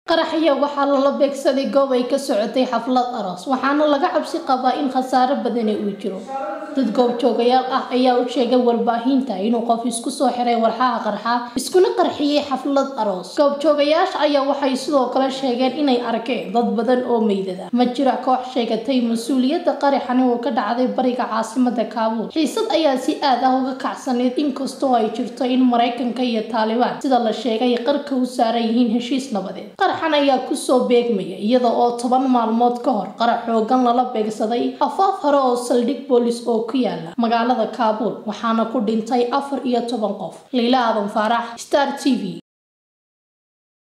qaraxya waxaa lala beegsaday goob ay ka socotay xaflad aroos waxaana laga cabsi qabaa in khasaaro badani uu jiro dad goobjoogayaal ah ayaa u sheegay warbaahinta inuu qof isku soo xiray walxaha qarxa iskuna qarxiyey xaflad aroos goobjoogayaasha ayaa waxay sidoo kale sheegeen inay arkeen dad badan oo meydada ma jira koox sheegatay mas-uuliyadda qaraxani oo ka dhacday bariga caasimada kaabuul xiisad ayaa si aad ah uga kacsaneyd inkastoo ay jirto in maraykanka iyo taalibaan sida la sheegay qarka u saaran yihiin heshiis nabadeed qaraxan ayaa kusoo beegmaya iyada oo toban maalmood ka hor qarax xoogan lala beegsaday afaaf hore oo saldhig boolis oo ku yaala magaalada kaabuul waxaana ku dhintay afar iyo toban qof liila aadan faarax star t v